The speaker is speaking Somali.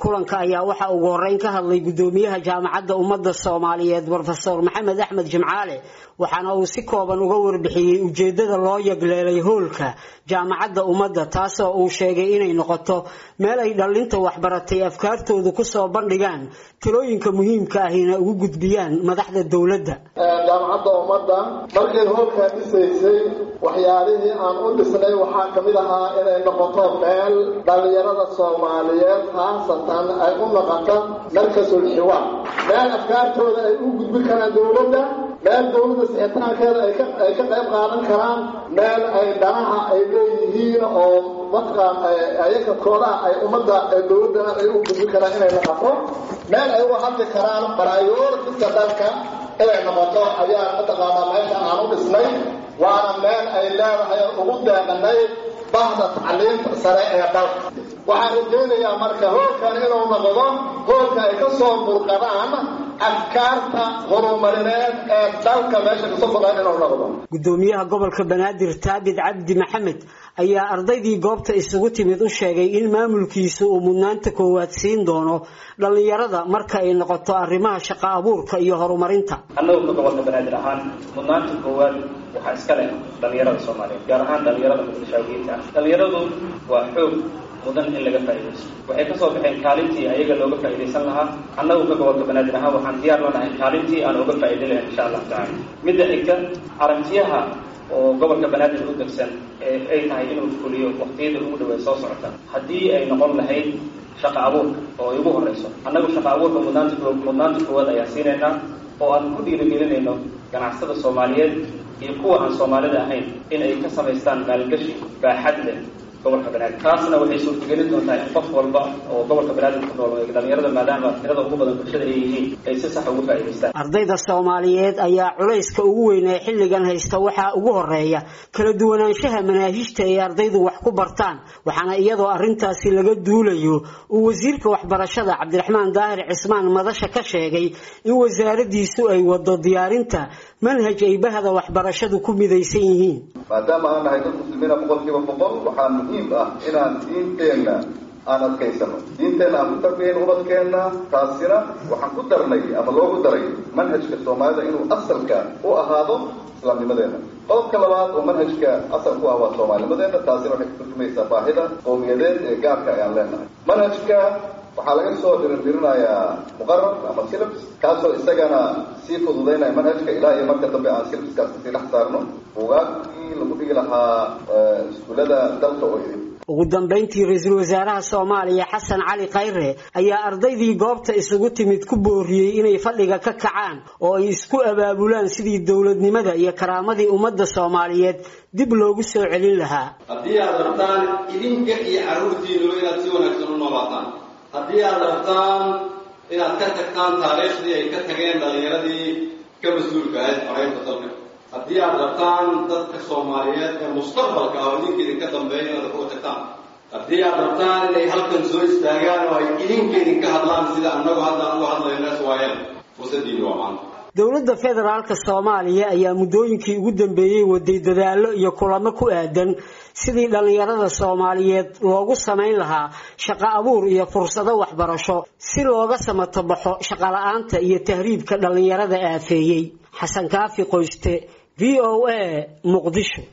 kulanka ayaa waxaa ugu horeyn ka hadlay gudoomiyaha jaamacadda ummadda soomaaliyeed rofeor maxamed axmed jimcaale waxaana uu si kooban uga warbixiyey ujeedada loo yagleelay hoolka jaamacadda ummadda taasoo uu sheegay inay noqoto meel ay dhallinta waxbaratay afkaartooda kusoo bandhigaan talooyinka muhiimka ahina ugu gudbiyaan madaxda dowladda jaamacadda ummadda markay hoolkaa dhisaysay waxyaalihii aan u dhisnay waxaa ka mid ahaa inay noqoto meel dhallinyarada soomaaliyeed khaasatan ay u noqoto markasul xiwaar meel afkaartooda ay u gudbin karaan dowladda meel dowladda sixitaankeeda ay ka qayb qaadan karaan meel ay dhanaha ay leeyihiin oo mataqaan ayaga koodaha ay ummadda dowladdana ay u gudbin karaan inay noqoto meel ay uga hadli karaan baraayoorkiska dalka inay noqoto ayaa mataqaanaa meesha aan u dhisnay waana meel ay leedahay ugu deeqanay bahda tacliinta sare ee dalka waxaan rajaynayaa marka hoolkan inuu noqdo hoolka ay ka soo burqadaan afkaarta horumarineed ee dalka meesha kasoo burqadaan inuu noqdo gudoomiyaha gobolka banaadir taabid cabdi maxamed ayaa ardaydii goobta isugu timid u sheegay in maamulkiisu uu mudnaanta koowaad siin doono dhallinyarada marka ay noqoto arrimaha shaqo abuurka iyo horumarinta annagu ka gobolka banaadir ahaan mudnaanta koowaad waxaa iska leh dhallinyarada soomaaliyeed gaar ahaan dhallinyarada muqdishaawiyiinta ah dhallinyaradu waa xoog mudan in laga faa'iidaysto waxay kasoo baxeen kaalintii ayaga looga faa'iidaysan lahaa annagu ka gobolka banaadir ahaan waxaan diyaar la nahay kaalintii aan uga faa'iiday lahayn insha allahu tacala midda xigta aragtiyaha oo gobolka banaadir u degsan ee ay tahay inuu fuliyo waqtiyada ugu dhaweed soo socota haddii ay noqon lahayd shaqa abuurka oo ay ugu horeyso annagu shaqa abuurka mudnaanta mudnaanta koowaad ayaa siinaynaa oo aan ku dhiirigelinayno ganacsada soomaaliyeed iyo kuwa aan soomaalida ahayn in ay ka samaystaan maalgashi baaxad leh gobolka banaadir taasna waxay suurtagelin doontaa in qof walba oo gobolka banaadir ku nool dhalinyarada maadaama tirada ugu badan bulshada ay yihiin ay si sax ugu faa'iidaystaan ardayda soomaaliyeed ayaa culayska ugu weyn ee xilligan haysta waxaa ugu horeeya kala duwanaanshaha manaahijta ay ardaydu wax ku bartaan waxaana iyadoo arrintaasi laga duulayo uu wasiirka waxbarashada cabdiraxmaan daahir cismaan madasha ka sheegay in wasaaradiisu ay wado diyaarinta manhaj ay bahda waxbarashadu ku midaysan yihiin maadaama aan nahay dad muslimiina boqol kiiba boqol waxaa muhiim ah inaan diinteenna aan adkaysano diinteenna aan ku tarbiyayn ubadkeenna taasina waxaan ku darnay ama loogu daray manhajka soomaalida inuu asalka u ahaado islaamnimadeena qodobka labaad oo manhajka asal ku ah waa soomaalinimadeena taasina waxay ka turjumaysaa baahida qowmiyadeed ee gaarka ayaan leenahay manhajka waxaa laga soo dhirindirinayaa muqarar ama silabs kaasoo isagana sii fududaynaya manhajka ilaa iyo marka dambe aan silabskaas sii dhex saarno buugaagkii lagu dhigi lahaa iskuullada dalka oo idin ugu dambayntii ra-iisul wasaaraha soomaaliya xasan cali khayre ayaa ardaydii goobta isugu timid ku booriyey inay fadhiga ka kacaan oo ay isku abaabulaan sidii dowladnimada iyo karaamadii ummadda soomaaliyeed dib loogu soo celin lahaa haddii aad rabtaan idinka iyo carruurtiinuba inaad si wanaagsan u noolaataan haddii aad rabtaan inaad ka tagtaan taariikhdii ay ka tageen dhallinyaradii ka mas-uulka ahayd xoreynta dalka haddii aad rabtaan dadka soomaaliyeed ee mustaqbalka ah oo idinka idinka dambeeya inaad uga tagtaan haddii aad rabtaan inay halkan soo istaagaan oo ay idinka idinka hadlaan sida annagu haddaan uga hadlayno iswaayeen fursaddiini waa maanta dowladda federaalka soomaaliya ayaa muddooyinkii ugu dambeeyey waday dadaallo iyo kulamo ku aadan sidii dhallinyarada soomaaliyeed loogu samayn lahaa shaqo abuur iyo fursado waxbarasho si looga samato baxo shaqola'aanta iyo tahriibka dhallinyarada aafeeyey xasan kaafi qoyste v o a muqdisho